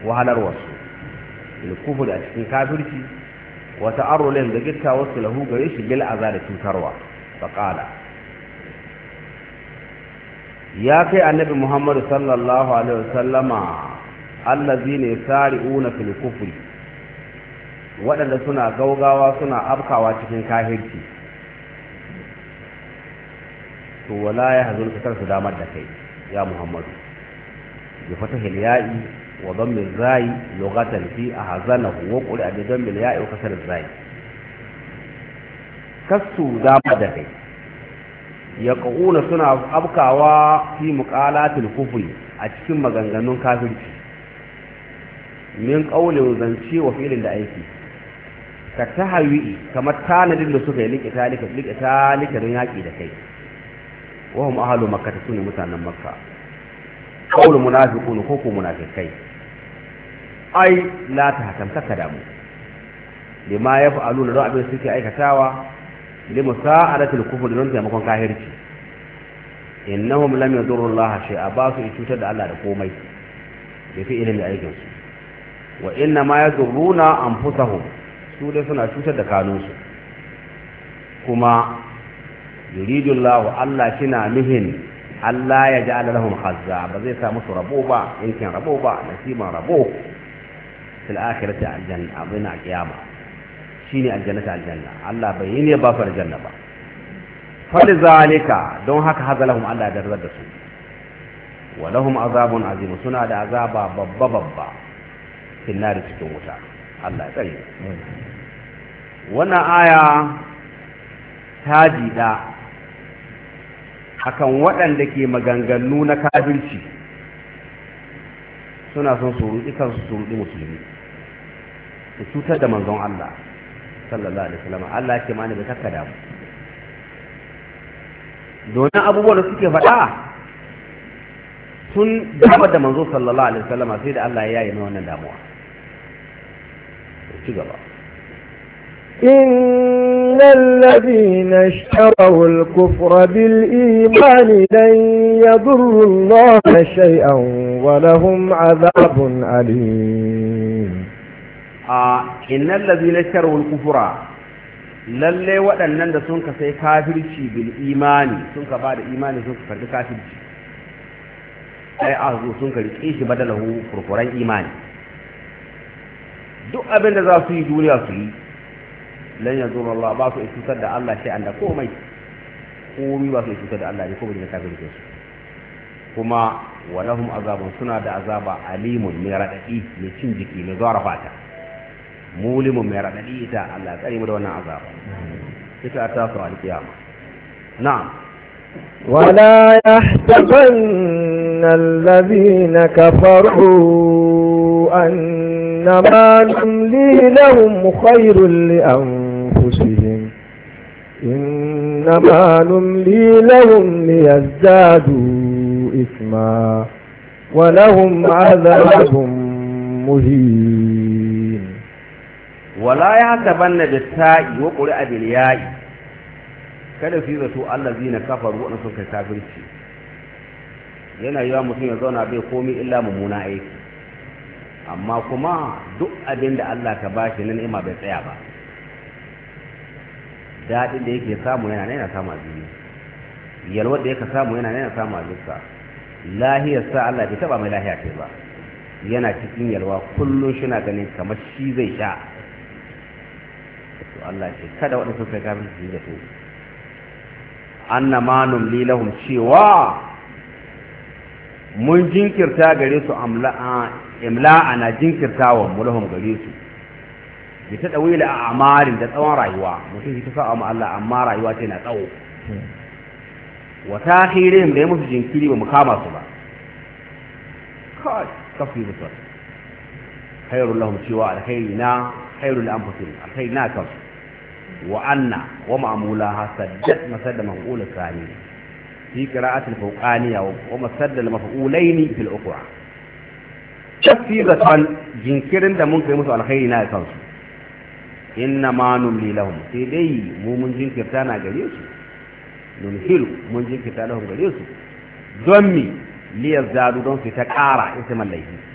wahalarwarsu ilkufur a cikin kafirci wa ta'arrulin da gitta wasu lahu gare shi bil aza da cutarwa faqala ya kai annabi muhammadu sallallahu alaihi wasallama allazina yasari'una fil kufri waɗanda suna gaugawa suna afkawa cikin kahirci to wala ya hazun ka su damar da kai ya muhammadu bi fatahil ya'i wa dhammi zai lughatan fi ahzanahu wa qul bi dhammi ya'i wa kasar zai kasu damar da kai ya ƙa'una suna afkawa fi muƙalatul kufri a cikin maganganun kafirci min ƙaulin zance wa filin da aiki ka ta hawi kamar tanadin da suka yi likita likita likita don yaƙi da kai wahum ahalu makka ta sune mutanen makka ƙaulin munafiqun ko ko munafikai ai la ta hatamta ka damu lima ya fa'alu da abin suke aikatawa limusa'adatul kufr don taimakon kahirci innahum lam yadurru Allah shay'a ba su cutar da Allah da komai da fi ilimi aikin su wa inna ma yadurruna anfusahum su dai suna cutar da kanunsu kuma yuridu Allah Allah shina nuhin Allah ya ja'ala lahum khazza ba zai sa musu rabo ba yankin rabo ba nasiban rabo fil akhirati aljanna abina qiyamah shine aljannata aljanna Allah bai yi ne ba su aljanna ba fali zalika don haka hazalahum Allah da da su wa lahum azabun azim suna da azaba babba babba fil nar cikin wuta Allah tsare wannan aya ta jida akan waɗanda ke maganganu na kafirci suna son su ruɗi kansu su ruɗi musulmi su cutar da manzon Allah sallallahu alaihi wasallam Allah ke mani bai takka damu domin abubuwan da suke faɗa tun damar da manzo sallallahu alaihi wasallam sai da Allah ya yi mai wannan damuwa ci gaba إن الذين اشتروا الكفر بالإيمان لن يضروا الله شيئا ولهم عذاب أليم a innal ladzina sharu kufura lalle waɗannan da sun ka sai kafirci bil imani sun ka bada imani sun ka karbi kafirci ai azu sun ka rike shi badalahu furfuran imani duk abin da za su yi duniya su yi lan yanzu Allah ba su cutar da Allah sai Allah komai komai ba su cutar da Allah ne ko bai da kafirci su kuma walahum azabun suna da azaba alimun mai radadi mai cin jiki mai zuwa fata mulimin mai raɗaɗi ita Allah ya tsare mu da wannan azaba ita ta su alkiyama na'am ولا يحسبن الذين كفروا أنما نملي لهم خير لأنفسهم إنما نملي لهم ليزدادوا إثما ولهم عذاب مهين wala ya hatabanna da ta'i wa qur'a bil ya'i kada su yi zato allazina kafaru wa sun kai kafirci yana yiwa mutum ya zauna bai komai illa mummuna aiki amma kuma duk abin da Allah ka bashi na ni'ima bai tsaya ba daɗin da yake samu yana yana samu a duniya yalwar da yake samu yana yana samu a duka lahiyar sa Allah bai taba mai lahiya ce ba yana cikin yalwa kullum shi na ganin kamar shi zai sha to Allah ce kada waɗanda suka kafin su da su anna ma numli lahum cewa mun jinkirta gare su imla'a na jinkirtawa mu lahum gare su bi ta dawila a amarin da tsawon rayuwa mutum shi ta sa mu Allah amma rayuwa ce na tsawo wa takhirihim da ya musu jinkiri ba mu kama su ba kai kafi musu khairul lahum cewa alkhairina khairul anfusihim alkhairina kansu وأن ومعمولها سدت مسد مفعول الثاني في قراءة الفوقانية ومسد المفعولين في الأخرى تفيدة جنكرن da mun kai musu alkhairi na kansu inna ma numli lahum sai dai mu mun jinkirta na gare su numhilu mun jinkirta lahum gare su don mi liyar zadu don su ta ƙara isman laifi